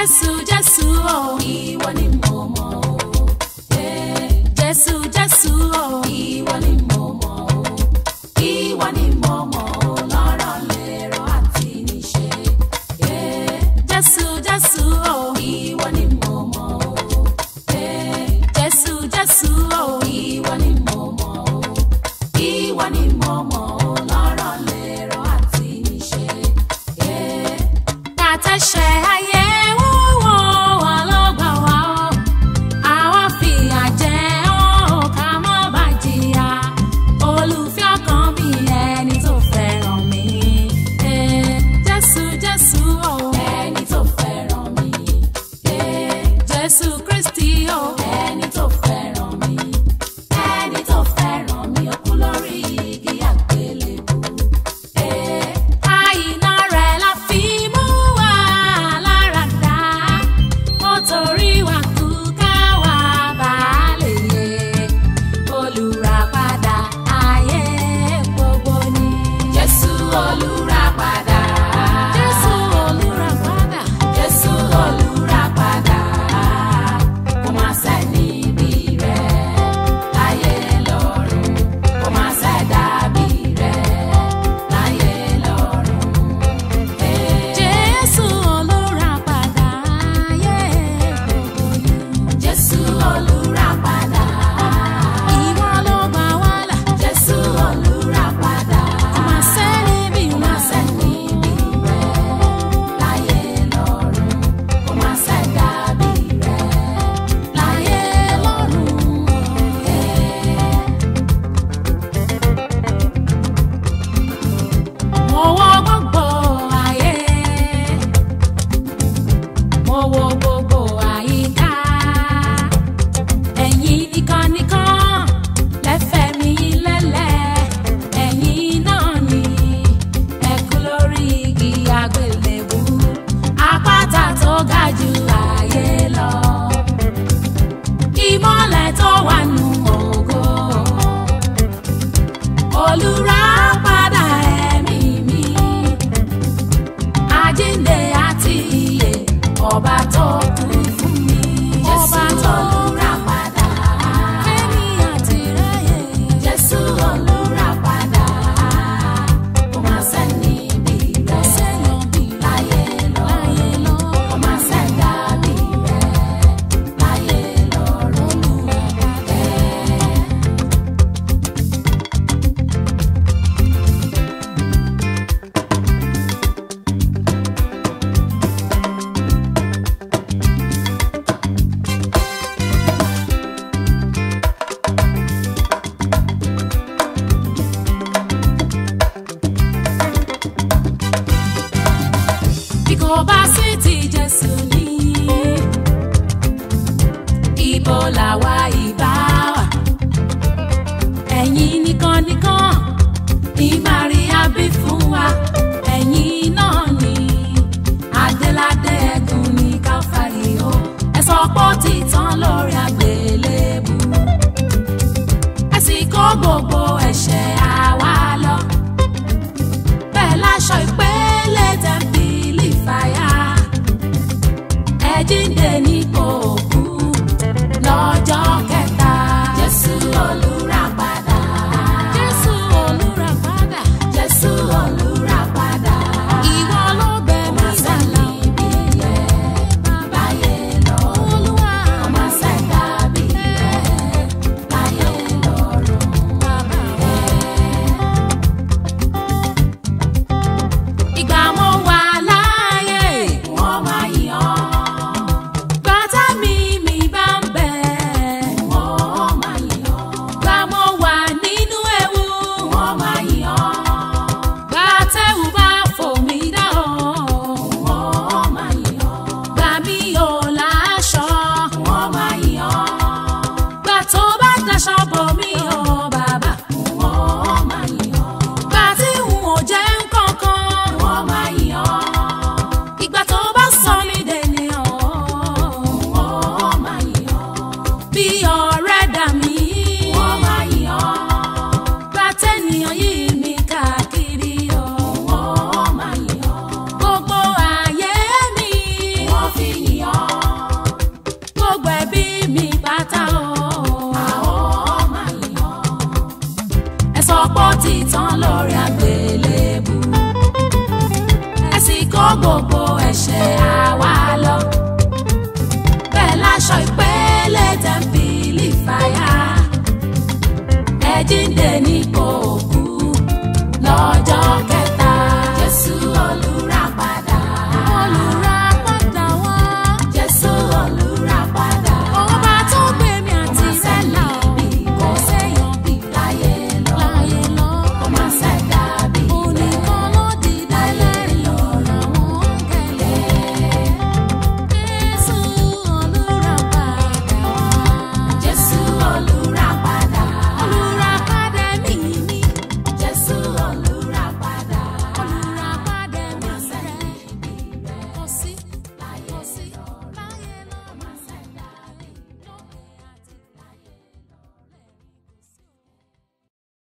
Jésù Jésù o. Ìwọ ni mo mọ̀ o. Jésù Jésù o. Ìwọ ni mo mọ̀ o. Ìwọ ni mo mọ̀ o. Lọ́rọ̀ lérò àti níṣe. Jésù Jésù o. Ìwọ ni mo mọ̀ o. Jésù Jésù o. Ìwọ ni mo mọ̀ o. Ìwọ ni mo mọ̀ o. Lọ́rọ̀ lérò àti níṣe. Kàtẹ́ṣẹ̀ ayé wúwo wà lọ́gbà wa o. Àwa fìyà jẹ ọ́ ká má bà jìyà. Olùfẹ́ ọkàn mi ẹni tó fẹ́ràn mi. Eh, Jésù Jésù o. Ẹni tó fẹ́ràn mi. Eh, Jésù Kristi o. Ẹni tó fẹ́ràn mi. Ẹni tó fẹ́ràn mi ó kú lórí igi àgbélébùú. Eh, àìná rẹ̀ la fi mú wa lára dá. Ó torí wa kú ká wá bá lè yè. Olùràpadà ayé gbogbo ni. Jésù olùràpadà. Jésù olùràpadà. Jésù olùràpadà. Kò má sẹ́ni bí rẹ̀ láyé lọ́run. Kò má sẹ́dàbí rẹ̀ láyé lọ́run. Jésù olùràpadà ayé gbogbo ni. Jésù olùràpadà. Ìwọ ló gbà wá là. Jésù olùràpadà. Kò má sẹ́ni bí rẹ̀. Kò má sẹ́ni bí rẹ̀ láyé lọ́run. Kò má sẹ́dàbí rẹ̀ láyé lọ́run. Mo wọ gbogbo ayé, mo wo gbogbo àyíká. Ẹ̀yin nìkan nìkan lẹ́fẹ̀ẹ́ mi lélẹ̀. Ẹ̀yin náà ni ẹ kú lórí igi àgbélébú. Àpáta tó ga jù ayé lọ. Ìmọ̀lẹ̀ tó wà nù ògo. Olùràpadà ẹ̀mí mi àjíǹde àti ìyè ọba tó kú fún mi. ọba tó olùràpadà fẹ́mi àti ráyè. jésù olùràpadà kò má sẹ́ni bí rẹ̀ láyé lọ kò má sẹ́dá bí rẹ̀ láyé lọ́run. bí kò bá sí ti jésù ní ibo làwa ìbá wà ẹ̀yin nìkan nìkan ní maria bí fún wa ẹ̀yin náà ni adéládé ẹ̀gùn ní káfárí o ẹ sọ pé ó ti tán lórí àgbélébù ẹ sì kó gbogbo ẹ̀ṣẹ̀ àwa lọ bẹ́ẹ̀ láṣọ ìpele tẹ̀m̀pìlì fàyà ẹ jíǹde nípò òkú lọ́jọ́ kẹta. Jésù olùràpadà. Jésù olùràpadà. Jésù olùràpadà. Ìwọ ló bẹ̀ mí sálà. Láyé lọ. Olúwa. Ọmọ sẹ́dá bí rẹ̀. Láyé lọ́run. Bàbá rẹ̀. Ìgbà mo wà láàyè, wọ́n máa yàn. Bàtà mi mi bá ń bẹ̀, wọ́n máa yàn. Gbà mo wà nínú ewu, wọ́n máa yàn. Gbà tẹ́wù bá fò mí dá o, wọ́n máa yàn. Gbà mí ò láṣọ, wọ́n máa yàn. Gbà tó bá daṣọ bò mí o, bàbá, wọ́n máa yàn. Gbà tí n ò jẹ́ nǹkankan, wọ́n máa yàn. Ìgbà tó bá sọ mí dènìyàn, wọ́n máa yàn. Bí ọ̀rẹ́ dà mí, wọ́n máa yàn. Gbà tẹ́nìyàn yìí mi káàkiri o, wọ́n máa yàn. Gbogbo ayé mi, wọ́n fi yàn. aṣọ ìpele tẹ̀m̀pìlì fàyà ẹ jíǹde ní kò kú lọ́jọ́